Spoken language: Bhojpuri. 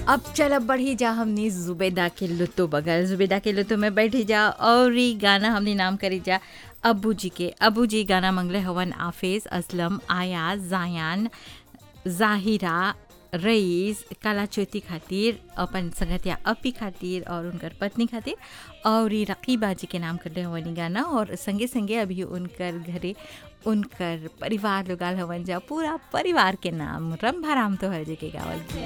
अब चल बढ़ी जा हमनी जुबेदा के लुत्तो बगल जुबेदा के लुत्तो में बैठी जा और ई गाना हमनी नाम करी जा अबू जी के अबू जी गाना मंगले हवन आफिज असलम आया जायान जाहिरा रईस काला चौथी खातिर अपन संगतिया अपी खातिर और उनकर पत्नी खातिर और ई रकीबा जी के नाम करले हवन ई गाना और संगे संगे अभी उनकर घरे उनकर परिवार लोग आल हवन जा पूरा परिवार के नाम रंभाराम तो हर जी के गावल जी